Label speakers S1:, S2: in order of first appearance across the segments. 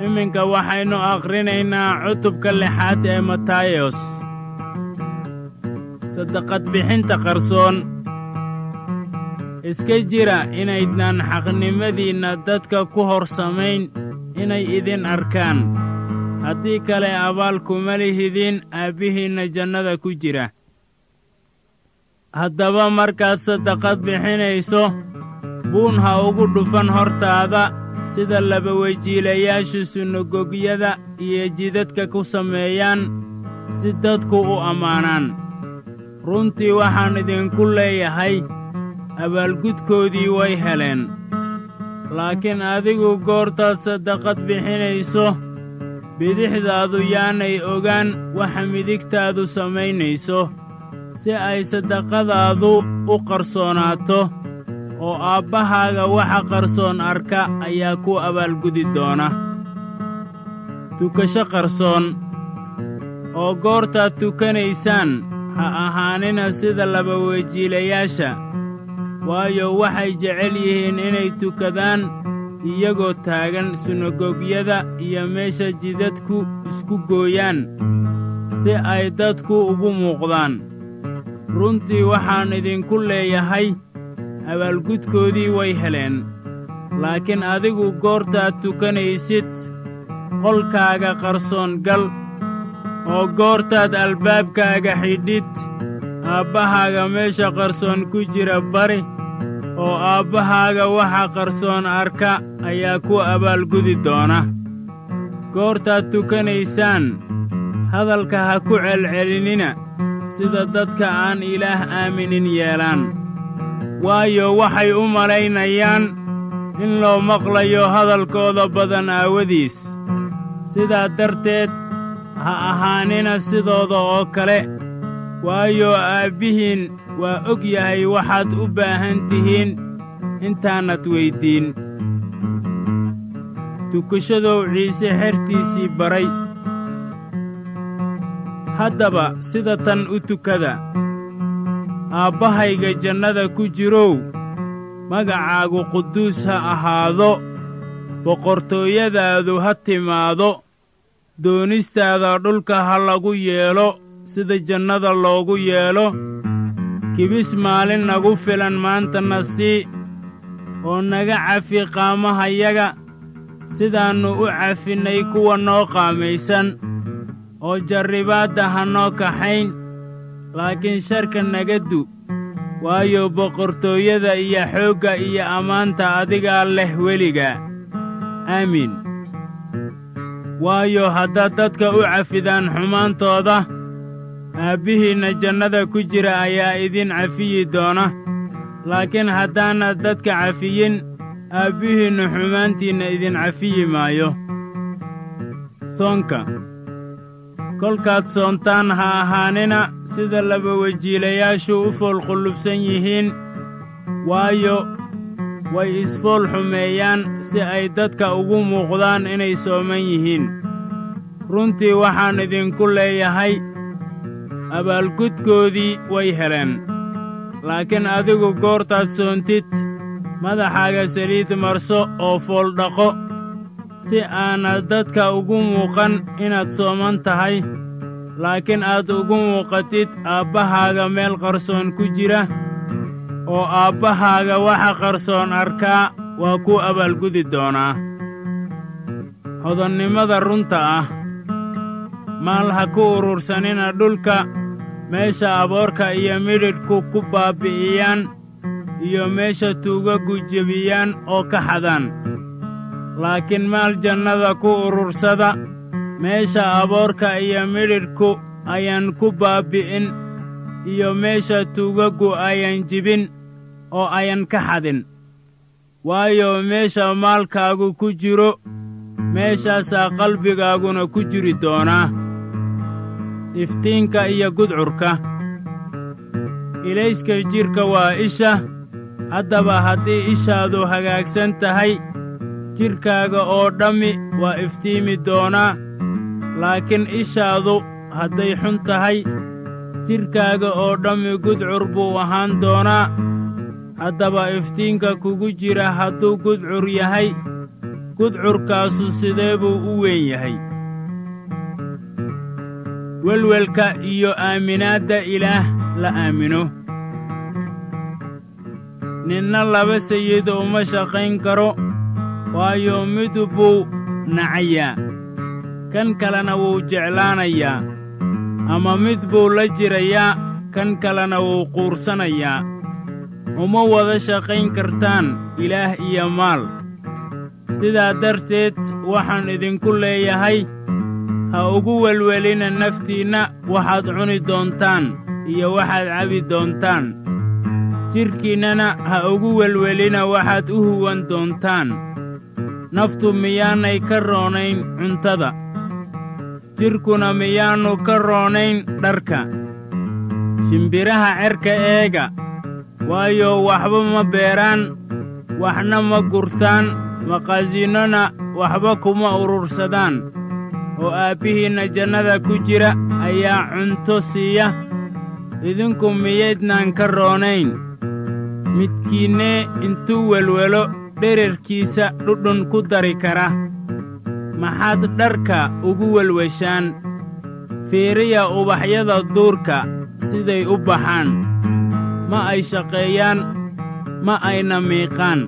S1: iminka waxaynu akhrinaynaa cutubka lixaad ee matayos saddaqad bixinta qarsoon iska jira inaydnaan xaqnimadiinna dadka ku hor samayn inay idin arkaan haddii kale abaal kuma lihidin aabbihiinna jannada ku jira haddaba markaad saddaqad bixinayso buun ha ugu dhufan hortaada sida labawejiilayaashu sunagogyada iyo jidadka ku sameeyaan si dadku u ammaanaan runtii waxaan idinku leeyahay abaalgudkoodii way heleen laakiin adigu goortaad saddaqad bixinayso bidixdaadu yaanay ogaan waxa midigtaadu samaynayso si ay saddaqadaadu u qarsoonaato oo aabbahaaga waxa qarsoon arka ayaa ku abaalgudi doona tukasho qarsoon oo goortaad tukanaysaan ha ahaanina sida labawejiilayaasha waayo waxay jecel yihiin inay tukadaan iyagoo taagan sunagogyada iyo meesha jidadku isku gooyaan si ay dadku ugu muuqdaan runtii waxaan idinku leeyahay abaalgudkoodii way heleen laakiin adigu goortaad tukanaysid qolkaaga qarsoon gal oo goortaad albaabkaaga xidhid aabbahaaga meesha qarsoon ku jira bari oo aabbahaaga waxa qarsoon arka ayaa ku abaalgudi doona goortaad tukanaysaan hadalka ha ku celcelinina sida dadka aan ilaah aaminin yeelaan waayo waxay u malaynayaan in loo maqlayo hadalkooda badan aawadiis sidaa darteed ha ahaanina sidooda oo kale waayo aabbihiin waa og yahay waxaad u baahan tihiin intaanad weyddiin tukashadow ciise xertiisii baray haddaba sida tan u tukada aabbahayga jannada ku jirow magacaagu quduus ha ahaado boqortooyadaadu ha timaado doonistaada dhulka ha lagu yeelo sida jannada loogu yeelo kibis maalin nagu filan maantana sii oo naga cafi qaamahayaga sidaannu u cafinnay kuwa noo qaamaysan oo jarribaadda ha noo kaxayn laakiin sharka naga du waayo boqortooyada iyo xoogga iyo ammaanta adigaa leh weliga aamiin waayo haddaad dadka u cafidaan xumaantooda aabbihiinna jannada ku jira ayaa idin cafiyi doona laakiin haddaanad dadka cafiyin aabbihiinnu xumaantiinna idin cafiyi maayo soonka kolkaad soontaan ha ahaanina sida labawejiilayaashu u foolqullubsan yihiin waayo way isfool xumeeyaan si ay dadka ugu muuqdaan inay sooman yihiin runtii waxaan idinku leeyahay abaalgudkoodii way heleen laakiin adigu goortaad soontid madaxaaga saliid marso oo fooldhaqo si aanad dadka ugu muuqan inaad sooman tahay laakiin aad ugu muuqatid aabbahaaga meel qarsoon ku jira oo aabbahaaga waxa qarsoon arkaa waa ku abaalgudi doonaa hodannimada runta ah maal ha ku urursanina dhulka meesha aboorka iyo midhidhku ku baabbi'iyaan iyo meesha tuugagu jebiyaan oo ka xadaan laakiin maal jannada ku urursada meesha aboorka iyo midhidhku ayaan ku baabbi'in iyo meesha tuugaggu ayan jibin oo ayan ka xadin waayo meesha maalkaagu ku jiro meeshaasaa qalbigaaguna ku jiri doonaa iftiinka iyo gudcurka ilayska jidhka waa isha haddaba haddii ishaadu hagaagsan tahay jidhkaaga oo dhammi waa iftiimi doonaa laakiin ishaadu hadday xun tahay jidhkaaga oo dhammi gudcur buu ahaan doonaa haddaba iftiinka kugu jira hadduu gudcur yahay gudcurkaasu sidee buu u weyn yahay welwelka iyo aaminaadda ilaah la aamino ninna laba sayid uma shaqayn karo waayo mid buu nacayaa kan kalena wuu jeclaanayaa ama mid buu la jirayaa kan kalena wuu quursanayaa uma wada shaqayn kartaan ilaah iyo maal sidaa darteed waxaan idinku leeyahay ha ugu welwelina naftiinna waxaad cuni doontaan iyo waxaad cabi doontaan jidhkiinnana ha ugu welwelina waxaad u huwan doontaan naftu miyaanay ka roonayn cuntada jidhkuna miyaannu ka roonayn dharka shimbiraha cerka eega waayo waxba ma beeraan waxna ma gurtaan maqaasiinnona waxba kuma urursadaan oo aabbihiinna jannada ku jira ayaa cunto siiya idinku miyaydnaan ka roonayn midkiinnee intuu welwelo dherarkiisa dhudhun ku dari kara maxaad dharka ugu welweshaan fiiriya ubaxyada duurka siday u baxaan ma ay shaqeeyaan ma ayna miiqaan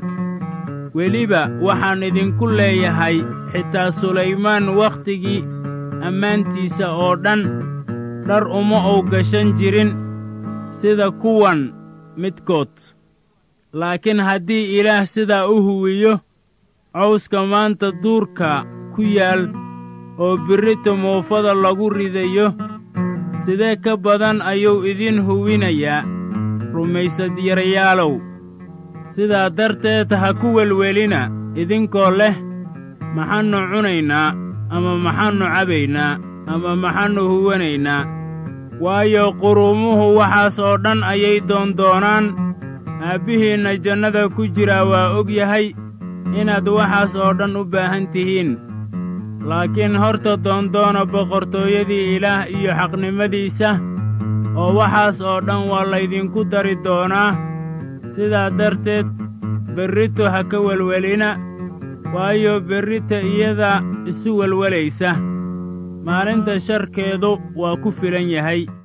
S1: weliba waxaan idinku leeyahay xitaa sulaymaan wakhtigii ammaantiisa oo dhan dhar uma uu gashan jirin sida kuwan midkood laakiin haddii ilaah sidaa u huwiyo cawska maanta duurka ku yaal oo birrita muufada lagu ridayo sidee ka badan ayuu idin huwinayaa rumaysad yarayaalow sidaa darteed ha ku welwelina idinkoo leh maxaannu cunaynaa ama maxaannu cabaynaa ama maxaannu huwanaynaa waayo quruumuhu waxaas oo dhan ayay doondoonaan aabbihiinna jannada ku jiraa waa og yahay inaad waxaas oo dhan u baahan tihiin laakiin horta doondoona boqortooyadii ilaah iyo xaqnimadiisa oo waxaas oo dhan waa laydinku dari doonaa sidaa darteed berrito ha ka welwelina waayo berrita iyada isu welwelaysa maalinta sharkeedu waa ku filan yahay